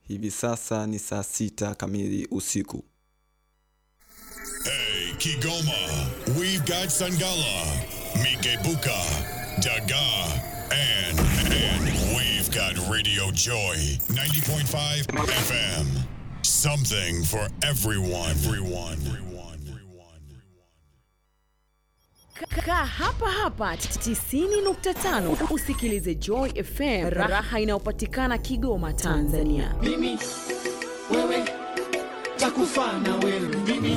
Hivi sasa ni saa sita kamili usiku. Hey, Kigoma, we've got Sangala, Mikebuka, Daga, and, and we've got Radio Joy, 90.5 FM. Something for everyone. Everyone. Everyone. Kaa hapa hapa 90.5 usikilize Joy FM, raha inayopatikana Kigoma, Tanzania. mimi wewe takufa na wewe mimi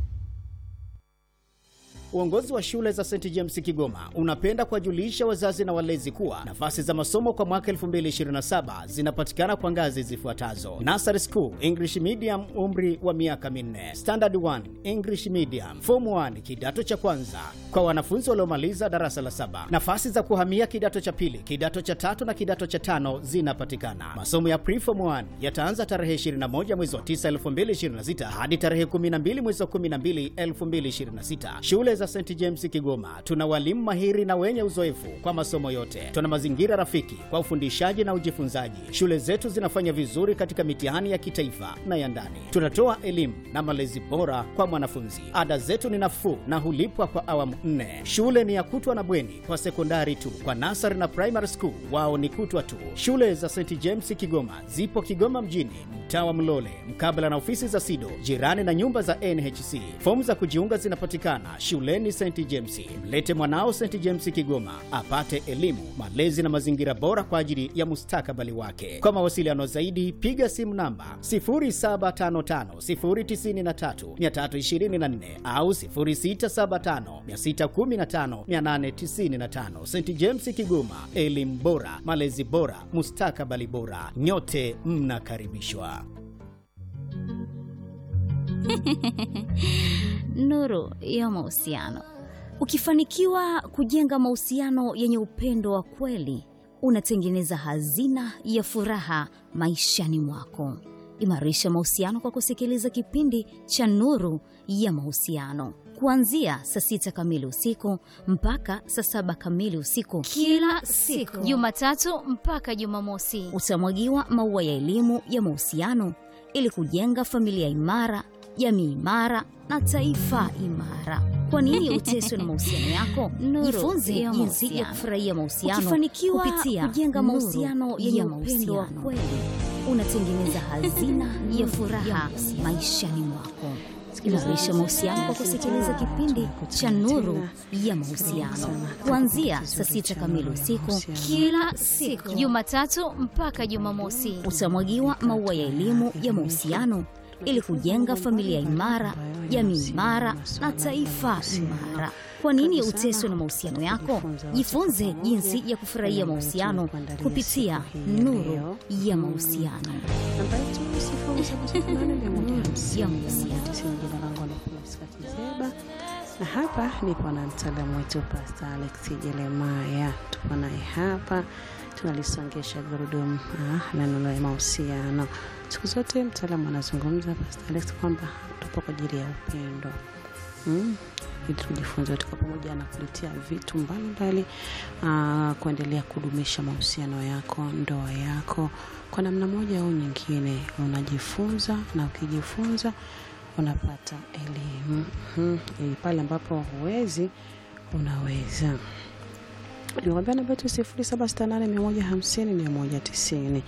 Uongozi wa shule za St James Kigoma unapenda kuwajulisha wazazi na walezi kuwa nafasi za masomo kwa mwaka 2027 zinapatikana kwa ngazi zifuatazo: Nursery School English Medium, umri wa miaka minne; Standard 1 English Medium; Form 1 kidato cha kwanza kwa wanafunzi waliomaliza darasa la saba. Nafasi za kuhamia kidato cha pili, kidato cha tatu na kidato cha tano zinapatikana. Masomo ya Preform 1 yataanza tarehe 21 mwezi wa 9 2026 hadi tarehe 12 mwezi wa 12 2026. Shule za St James Kigoma tuna walimu mahiri na wenye uzoefu kwa masomo yote. Tuna mazingira rafiki kwa ufundishaji na ujifunzaji. Shule zetu zinafanya vizuri katika mitihani ya kitaifa na ya ndani. Tunatoa elimu na malezi bora kwa mwanafunzi. Ada zetu ni nafuu na hulipwa kwa awamu nne. Shule ni ya kutwa na bweni kwa sekondari tu. Kwa nasari na primary school wao ni kutwa tu. Shule za St James Kigoma zipo Kigoma mjini, mtaa wa Mlole, mkabala na ofisi za SIDO, jirani na nyumba za NHC. Fomu za kujiunga zinapatikana shuleni St James. Mlete mwanao St James Kigoma apate elimu, malezi na mazingira bora kwa ajili ya mustakabali wake. Kwa mawasiliano zaidi, piga simu namba 0755093324 au 0675615895. St James Kigoma, elimu bora, malezi bora, mustakabali bora. Nyote mnakaribishwa. Nuru ya mahusiano. Ukifanikiwa kujenga mahusiano yenye upendo wa kweli, unatengeneza hazina ya furaha maishani mwako. Imarisha mahusiano kwa kusikiliza kipindi cha Nuru ya Mahusiano kuanzia saa sita kamili usiku mpaka saa saba kamili usiku kila siku Jumatatu mpaka Jumamosi. utamwagiwa maua ya elimu ya mahusiano ili kujenga familia imara, jamii imara na taifa imara. Kwa nini uteswe na mahusiano yako? Nuru Jifunze ya jinsi ya mahusiano. kufurahia mahusiano Ukifanikiwa kupitia kujenga nuru mahusiano yenye ya upendo wa mahusiano. Unatengeneza hazina ya furaha maishani mwako. Imarisha mahusiano kwa kusikiliza kipindi cha Nuru ya Mahusiano kuanzia saa sita kamili usiku Kila siku Jumatatu mpaka Jumamosi. utamwagiwa maua ya elimu ya mahusiano ili kujenga familia imara, jamii imara na taifa imara. Kwa nini uteswe na mahusiano yako? Jifunze jinsi ya kufurahia mahusiano kupitia Nuru ya Mahusiano. namba yetu sifuri saba saba nane mia moja hamsini Ya mia mahusiano. moja tisini. Jina langu ni Priska Kizeba na hapa nipo na mtaalamu wetu Pastor Alex Jeremaya. Tupo naye hapa tunalisongesha gurudumu ah, la neno la mahusiano. Siku zote mtaalamu anazungumza Pastor Alex kwamba tupo kwa ajili ya upendo mm, ili tujifunze tuko pamoja na kuletea vitu mbalimbali ah, kuendelea kudumisha mahusiano yako, ndoa yako kwa namna moja au nyingine. Unajifunza na ukijifunza unapata elimu mm, ili pale ambapo huwezi unaweza nikwambia namba yetu sifuri saba sita nane mia moja hamsini mia moja tisini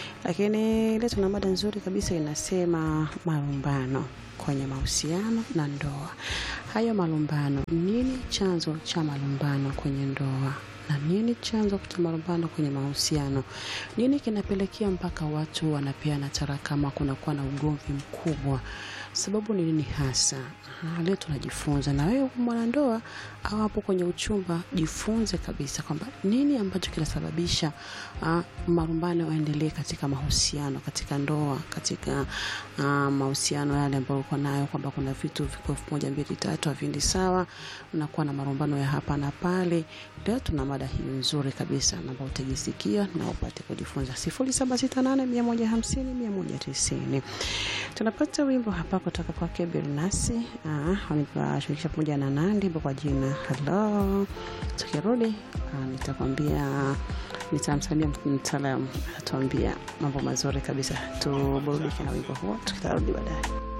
lakini leo tuna mada nzuri kabisa inasema malumbano kwenye mahusiano na ndoa hayo malumbano nini chanzo cha malumbano kwenye ndoa na nini chanzo cha malumbano kwenye mahusiano nini kinapelekea mpaka watu wanapeana tarakama kunakuwa na ugomvi mkubwa sababu ni nini hasa Ah, leo tunajifunza na wewe mwanandoa au hapo kwenye uchumba jifunze kabisa kwamba nini ambacho kinasababisha uh, marumbano yaendelee katika mahusiano katika ndoa katika uh, mahusiano yale ambayo uko nayo kwamba kuna vitu viko elfu moja mbili tatu haviendi sawa unakuwa na marumbano ya hapa na pale leo tuna mada hii nzuri kabisa ambayo utajisikia na upate kujifunza sifuri saba sita nane mia moja hamsini mia moja tisini tunapata wimbo hapa kutoka kwake Bilnasi wanashirikisha pamoja na Nandi kwa jina Hello. Tukirudi ah, nitakwambia nitamsalia mtaalamu atuambia mambo mazuri kabisa tuburudike na wimbo huo tukitarudi baadaye